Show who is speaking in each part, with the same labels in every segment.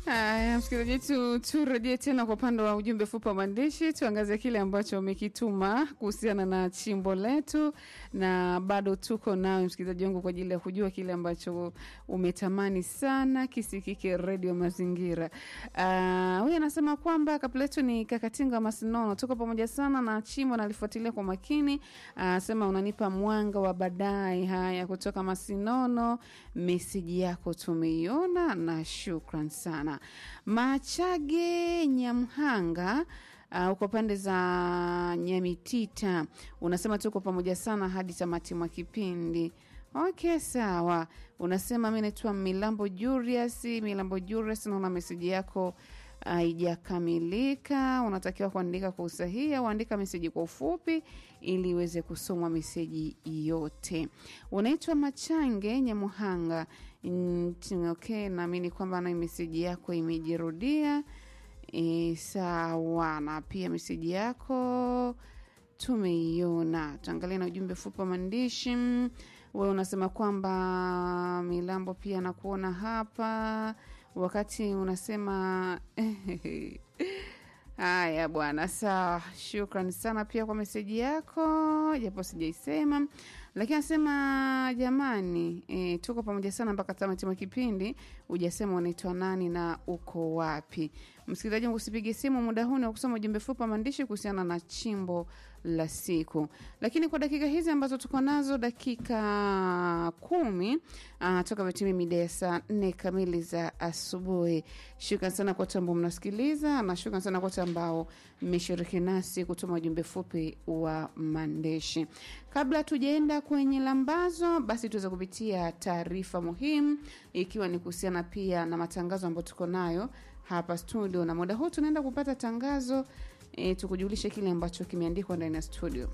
Speaker 1: Haya, msikilizaji wetu, turejee tena kwa upande wa ujumbe fupi wa maandishi, tuangazie kile ambacho umekituma kuhusiana na chimbo letu, na bado tuko nawe msikilizaji wangu kwa ajili ya kujua kile ambacho umetamani sana kisikike redio Mazingira. Ah, Huyu anasema kwamba kapu letu ni Kakatinga Masinono, tuko pamoja sana na chimbo, nalifuatilia kwa makini. Anasema unanipa mwanga wa baadaye. Haya, kutoka Masinono, meseji yako tumeiona na shukran sana. Machage Nyamhanga Uh, uko pande za Nyamitita unasema tuko pamoja sana hadi tamati mwa kipindi. Okay, sawa. Unasema mi naitwa Milambo Julius. Milambo Julius, naona meseji yako haijakamilika. unatakiwa kuandika kwa usahihi au andika meseji kwa ufupi ili iweze kusomwa meseji yote. Unaitwa Machange Nyamuhanga. Mm, okay, naamini kwamba na meseji yako imejirudia. E, sawa na pia meseji yako tumeiona. Tuangalie na ujumbe fupi wa maandishi. Wewe unasema kwamba Milambo pia nakuona hapa, wakati unasema haya bwana, sawa. Shukran sana pia kwa meseji yako, japo sijaisema lakini anasema jamani, e, tuko pamoja sana mpaka tamati mwa kipindi. Ujasema unaitwa nani na uko wapi? Msikilizaji wangu, usipige simu muda huu, ni wa kusoma ujumbe fupi wa maandishi kuhusiana na chimbo la siku. Lakini kwa dakika hizi ambazo tuko nazo, dakika kumi uh, toka vitimia mida ya saa nne kamili za asubuhi. Shukran sana kwa wote ambao mnasikiliza na shukran sana kwa wote ambao mmeshiriki nasi kutuma ujumbe fupi wa maandishi. Kabla tujaenda kwenye lambazo, basi tuweze kupitia taarifa muhimu, ikiwa ni kuhusiana pia na matangazo ambayo tuko nayo hapa studio, na muda huu tunaenda kupata tangazo e, tukujulishe kile ambacho kimeandikwa ndani ya studio.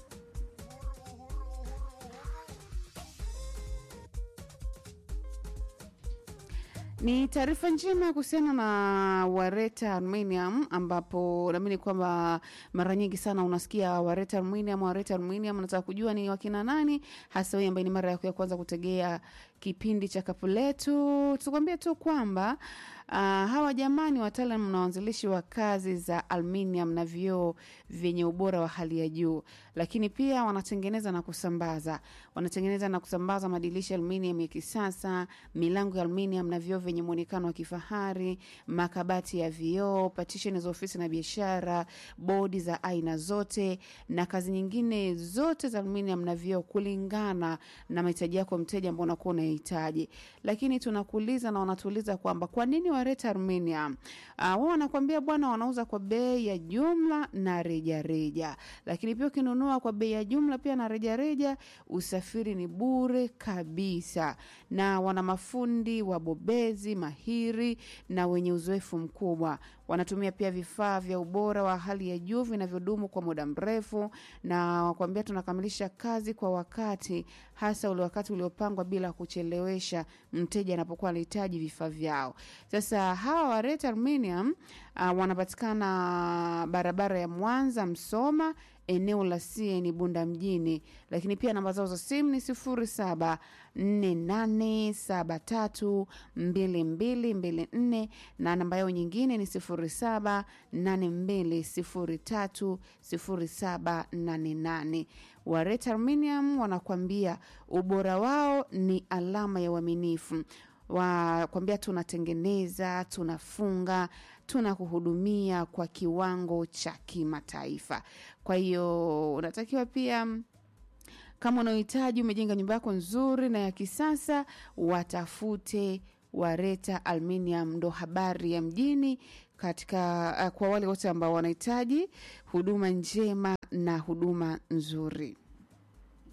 Speaker 1: Ni taarifa njema kuhusiana na Wareta Aluminium, ambapo naamini kwamba mara nyingi sana unasikia Wareta Aluminium, Wareta Aluminium, unataka kujua ni wakina nani hasa wewe ambaye ni mara yako ya kwanza kutegea kipindi cha kapu letu. Tukwambie tu kwamba uh, hawa jamani wataalam na waanzilishi wa kazi za aluminium na vioo vyenye ubora wa hali ya juu, lakini pia wanatengeneza na kusambaza, wanatengeneza na kusambaza madirisha aluminium ya kisasa, milango ya aluminium na vioo vyenye muonekano wa kifahari, makabati ya vioo, partition za ofisi na biashara, bodi za aina zote na kazi nyingine zote za aluminium na vioo kulingana na mahitaji yako mteja ambao unakuwa unahitaji. Lakini tunakuuliza na wanatuuliza kwamba kwa nini Wareta Aluminium? Uh, wao wanakuambia bwana, wanauza kwa bei ya jumla na rejareja reja. Lakini pia ukinunua kwa bei ya jumla pia na rejareja reja, usafiri ni bure kabisa, na wana mafundi wabobezi mahiri na wenye uzoefu mkubwa. Wanatumia pia vifaa vya ubora wa hali ya juu vinavyodumu kwa muda mrefu, na wakwambia tunakamilisha kazi kwa wakati, hasa ule wakati uliopangwa bila kuchelewesha mteja anapokuwa anahitaji vifaa vyao. Sasa hawa Wareta Aluminium uh, wanapatikana barabara ya Mwanza Msoma, eneo la CN Bunda mjini, lakini pia namba zao za simu ni sifuri saba nne nane saba tatu mbili mbili mbili nne na namba yao nyingine ni sifuri saba nane mbili sifuri tatu sifuri saba nane nane. Wareta Aluminium wanakwambia ubora wao ni alama ya uaminifu wakwambia tunatengeneza, tunafunga, tunakuhudumia kwa kiwango cha kimataifa. Kwa hiyo unatakiwa pia kama unahitaji umejenga nyumba yako nzuri na ya kisasa, watafute Wareta Aluminium, ndo habari ya mjini katika uh, kwa wale wote ambao wanahitaji huduma njema na huduma nzuri.